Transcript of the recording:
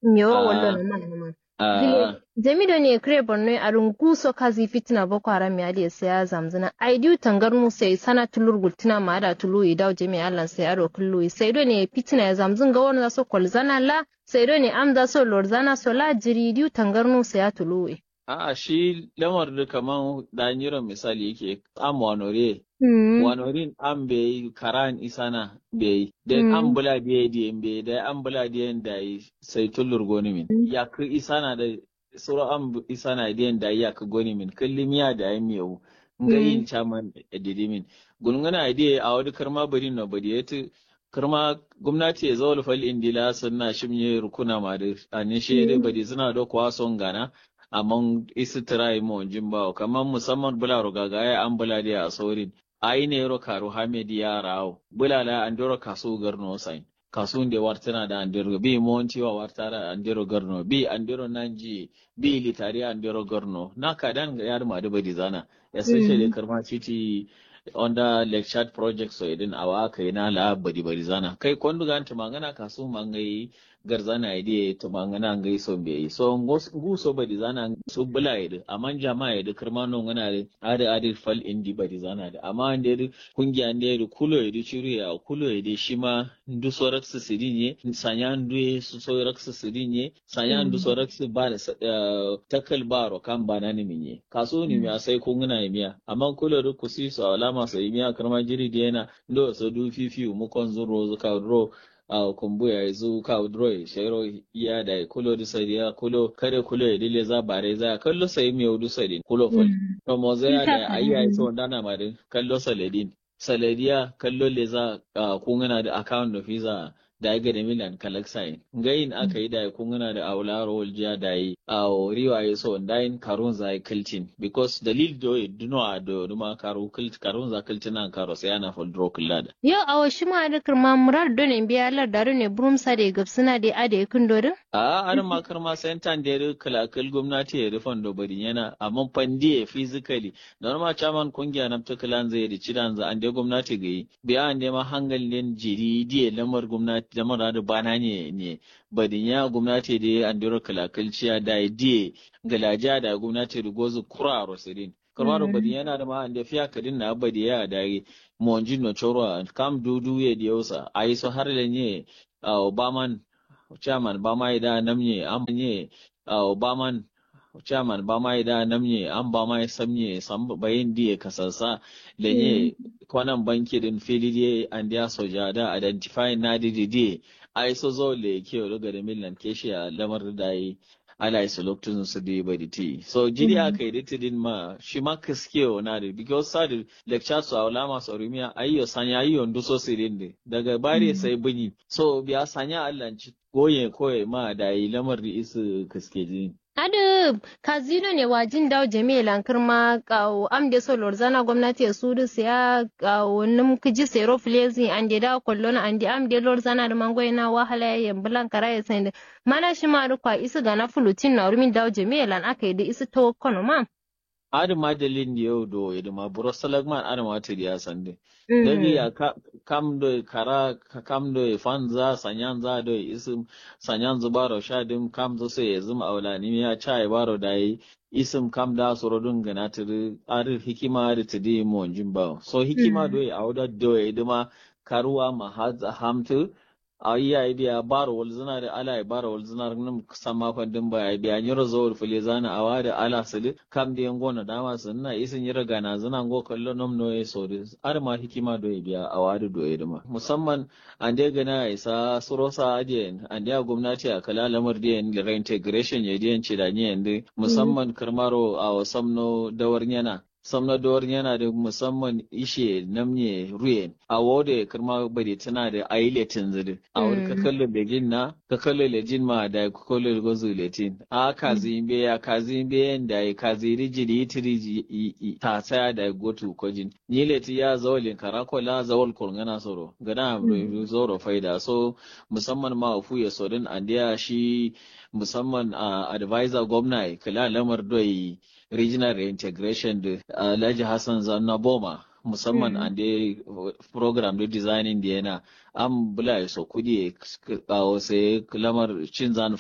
miyo Ah. wallo na man man Ah, jamido ne kre borno a runguso kazi fitina boko haram ya da sai zamzina aidiu tangarnu sai sana tulur gultina ma da tulu idaw jami allan sai aro kullu sai do ne fitina ya zamzin ga wani so kolzana la sai do ne amda so lorzana so la jiri diu tangarnu sai ya tulu A'a shi lamar da kaman danyiran misali yake am wanore Mm. wanorin an bai karan isana bai den Mm. an bula biye diyen bai da an bula diyen da yi sai tullur goni min ya ku isana da sura an bu- isana diyen da ya ku goni min kullum da ya miyau nga Mm. yin chairman didi min gungana idea a wani karma bari no bari yati karma gwamnati ya zo fal indila sunna shimye rukuna ma da anin shere Mm. bari suna da kwa son gana amma isi tirai mo jimbawo kamar musamman bula rogaga ya an bula da a saurin ai ne ro karu hamedi ya rawo bula la an doro kasu garno sai kasu da wartana da an doro bi monti wa wartara an doro garno bi an doro nanji bi litari an doro garno na kadan ga yar ma da badi zana especially Mm. karma city under lecture project so idin awa kai na la badi badi zana kai kondu gan tumangana kasu mangai garzana ide tumangana ngai so be so ngos nguso badi zana so bula ide amma jama'a ide karma no ngana de ade ade fal indi badi zana de amma ande kungiya ande kulo ide chiru ya kulo ide shima ndu sorak su sidinye sanya ndu su sorak su sidinye sanya ndu Mm. sorak su ba da sa- eh, takal baro kan bana ni minye kaso ni mi sai kun ngana miya amma kulo ru kusi so alama sai miya karma jiri de yana ndo so du fifi mu kon zuro zuka ro a kumbuya ya zu ka dro shero iya da kulo du sai ya kulo kare kulo ya dile za bare za kallo sai mi yodu sai kulo fal Mm. to mo zai Ita da fa, ayya mm. so ndana mare kallo saladin saladiya kallo le za kun ngana da account of visa da ga da milan kalaksain ngayin aka yi da kun ngana da aularo waljiya da yi a riwa ya so ndayin karun za kiltin because dalil do e duno a do duma karu kilt karun za kiltin an karo sai ana fol dro kullada Yau a wasu ma da kirma murar don in biya lar da ne burum sa da gabsuna da ade kun dorin? a an makar ma sentan da ya kalakal gwamnati ya rufan do bari yana amma fandiye physically normal chairman kungiya na tukalan zai da cidan za an da gwamnati ga yi biya an da ma hangalin jiri diye lamar gwamnati lamar da bana ne ne badin ya gwamnati da an da kalakal ciya da diye galaja da gwamnati da gozu kura rosirin karwaro Mm. badin yana da ma an da fiya kadin na badi ya da monji no choro kam dudu ye diosa ai so har le nye obaman chairman ba ma da namye am nye obaman chairman ba ma da namye an ba ma samye sam bayin diye kasasa le nye kwanan banki din fili diye an dia soja da identify na didi diye ai so zo le ke ruga da millan keshi a lamar da yi ala isa lokacin su da ba ti so jiri Mm. aka yi ditidin ma shi ma kaske wa na da because sa da lecture su a wala masu rumiya ayyo sanya ayyo ndu so sirin de daga bare Mm. sai bunyi so biya sanya Allah ci goye koye ma da yi lamar da isu kaske jini Adu kazino ne wajin dawo jami'a lankar ma kawo am de so lorzana gwamnati ya sudu siya kawo num kiji sero flezi an de dawo kollon an de am de lorzana da mangoy na wahala ya yambulan kara ya sende mana shi ma rukwa isu ga na fulutin na rumin dawo jami'a lan aka yi da isu to kono ma. adama dalin da yau do ya ma buro salagman adama ta diya sande Mm. dagi ya ka- kam do kara ka- kam do fanza sanyan za do isim sanyan zubaro shadim kam zo sai ya zuma aulani ya cha ya baro da yi isim kam da soro dun gana tiri arir hikima da tidi mo jimba so hikima Mm. do ya auda do ya dima karuwa ma hadza hamtu a iya biya baro wal zina da ala ya baro wal zina nan sama fandin ba ya biya nyiro zo wal fili zana awa da ala sili kam da yango na dama sunna isin yira gana zina go kallo nom no ya so ar ma hikima do ya biya awa da do ya dima musamman an dai gana ya isa surosa adiyan an dai gwamnati a kala lamar diyan da reintegration ya diyan ci da ni yanda musamman karmaro a wasamno dawar yana samna dawar yana da musamman ishe namne ruyen a wode karma bari tana da aile tinzidi a wani ka Mm. kallo begin na ka kallo lejin ma da ka kallo gozu letin a kazi be ya kazi be yanda ya kazi rijili tiri ta saya da gotu kojin ni leti ya zawalin karakola zawal kurngana soro gana Mm. zoro faida so musamman ma fu ya sodin andiya shi musamman a advisor gwamna kala lamar doyi regional reintegration da Alhaji Hassan Zanna Boma musamman Mm. an dai program da designing da yana an bula so kudi kawo sai lamar cin zan